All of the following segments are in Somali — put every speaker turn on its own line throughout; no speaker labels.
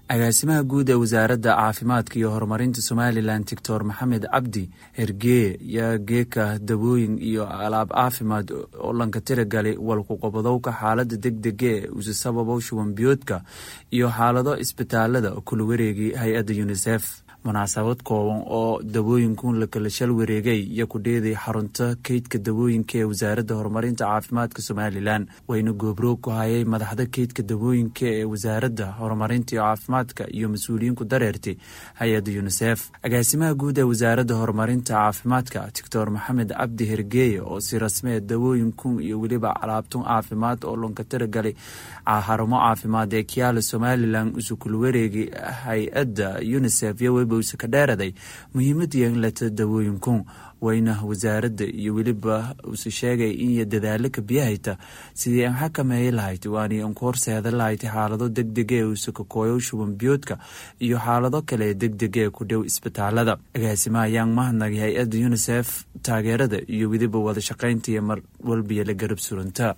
agaasimaha guud ee wasaaradda caafimaadka iyo horumarinta somalilan doctor maxamed cabdi hergee yaa geeka dawooyin iyo alaab caafimaad oo lanka tiragalay walkuqobadowka xaalada degdega ee usi sababow shubanbiyoodka iyo xaalado isbitaalada kula wareegay hay-adda unisef munaasabad kooban oo dawooyinkun lakala shal wareegay iyo ku dheeday xarunta keydka dawooyinka ee wasaaradda horumarinta caafimaadka somalilan wayna goobroog ku hayay madaxda keydka dawooyinka ee wasaaradda horumarinta iyo caafimaadka iyo mas-uuliyiinku dareertay hay-adda unisef agaasimaha guud ee wasaaradda horumarinta caafimaadka doctor maxamed cabdi hergeeye oo si rasmee dawooyinkun iyo weliba calaabtun caafimaad oo lonka tiragalay xarumo caafimaad ee kiyaala somalilan usukul wareegay hay-adda unisef iyo webowse ka dheeraday muhiimada yeelata dawooyinkun wayna wasaaradda iyo weliba use sheegay in dadaalo ka biyahayta sidii an xakameeya lahayd waani an ku horseeda lahayd xaalado degdega ee use kakooyow shuban biyoodka iyo xaalado kale ee degdega ee ku dhow isbitaalada agaasimaha ayaan mahadnagay hay-adda unisef taageerada iyo weliba wada shaqaynta iyo mar walbiyo la garab suranta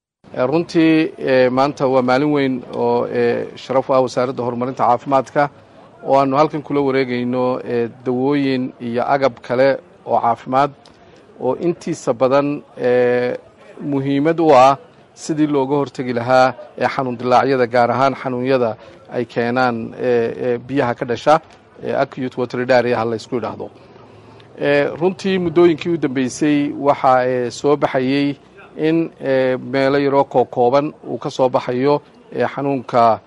runtii maanta waa maalin weyn oo sharaf u ah wasaaradda horumarinta caafimaadka oo aanu halkan kula wareegayno dawooyin iyo agab kale oo caafimaad oo intiisa badan muhiimad u ah sidii looga hortegi lahaa ee xanuun dilaacyada gaar ahaan xanuunyada ay keenaan biyaha ka dhasha acute wateridaria ha laysku idhaahdo runtii muddooyinkii u dambeysay waxaa soo baxayey in meelo yaroo kookooban uu ka soo baxayo xanuunka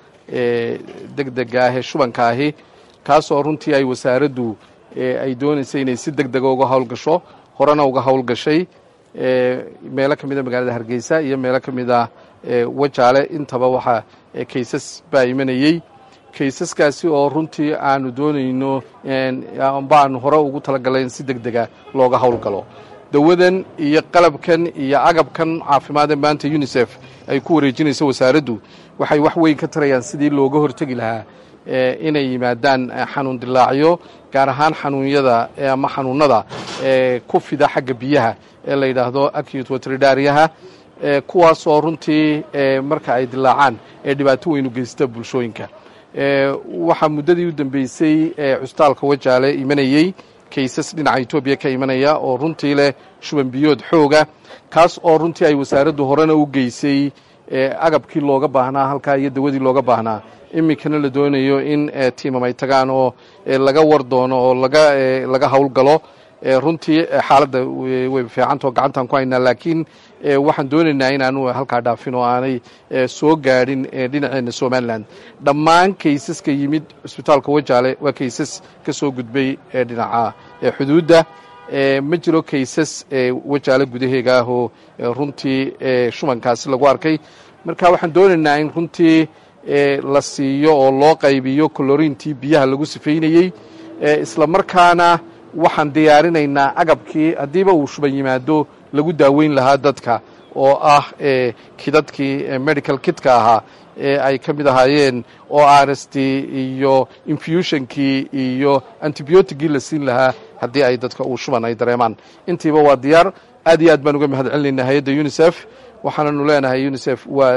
degdega ah ee shubanka ahi kaasoo runtii ay wasaaraddu ay doonaysay inay si deg dega uga howlgasho horena uga howlgashay meelo ka mida magaalada hargeysa iyo meelo ka mid ah wajaale intaba waxaa kaysas baa imanayey kaysaskaasi oo runtii aanu doonayno amba aanu hore ugu talagalay in si deg dega looga howlgalo dawadan iyo qalabkan iyo agabkan caafimaad ee maanta unisef ay ku wareejinayso wasaaraddu waxay wax weyn ka tarayaan sidii looga hortegi lahaa inay yimaadaan xanuun dilaacyo gaar ahaan xanuunyada ama xanuunada ku fida xagga biyaha ee la yidhaahdo acute wateridaariyaha kuwaasoo runtii marka ay dilaacaan ee dhibaato weyn u geysta bulshooyinka waxaa muddadii u dambeysay cusbitaalka wajaale imanayey kaysas dhinaca etoobiya ka imanaya oo runtii leh shuban biyood xooga kaas oo runtii ay wasaaraddu horena u geysay agabkii looga baahnaa halkaa iyo dawadii looga baahnaa iminkana la doonayo in tiimam ay tagaan oo laga war doono oo laga howlgalo runtii xaaladda way fiicantao gacantaan ku haynaa laakiin waxaan doonaynaa inaanu halkaa dhaafin oo aanay soo gaadhin dhinaceena somalilan dhammaan kaysaska yimid cusbitaalka wajaale waa kaysas ka soo gudbay dhinaca xuduudda ma jiro kaysas wajaale gudaheega ah oo runtii shubankaasi lagu arkay marka waxaan doonaynaa in runtii la siiyo oo loo qaybiyo colorintii biyaha lagu sifaynayey isla markaana waxaan diyaarinaynaa agabkii haddiiba uu shuban yimaado lagu daaweyn lahaa dadka oo ah kidadkii medical kitka ahaa ee ay ka mid ahaayeen o r s t iyo infusionkii iyo antibioticgii la siin lahaa haddii ay dadka uu shuban ay dareemaan intiiba waa diyaar aad iyo aad baan uga mahad celinaynaa hay-adda unisef waxaananu leenahay unisef waa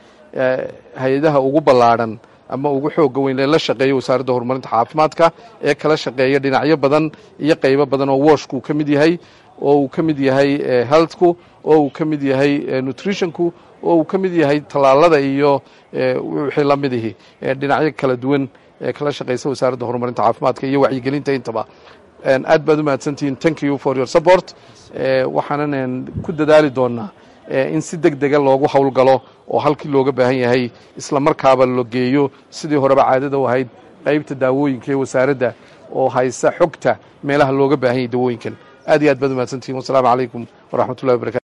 hay-adaha ugu ballaadhan ama ugu xooga weyn ee la shaqeeya wasaaradda horumarinta caafimaadka ee kala shaqeeya dhinacyo badan iyo qaybo badan oo washku ka mid yahay oo uu ka mid yahay healthku oo uu ka mid yahay nutritionku oo uu ka mid yahay tallaalada iyo wixii la midihi dhinacyo kala duwan ee kala shaqeysa wasaaradda horumarinta caafimaadka iyo wacyigelinta intaba aad baad u mahadsantihiin thank you for your support waxaanan ku dadaali doonaa in si deg dega loogu howlgalo oo halkii looga baahan yahay isla markaaba la geeyo sidii horeba caadada u ahayd qaybta daawooyinka ee wasaaradda oo haysa xogta meelaha looga baahan yahay dawooyinkan aad iyo aad baad u mahadsantihin wasalaamu calaykum waraxmatullahi wabarakatu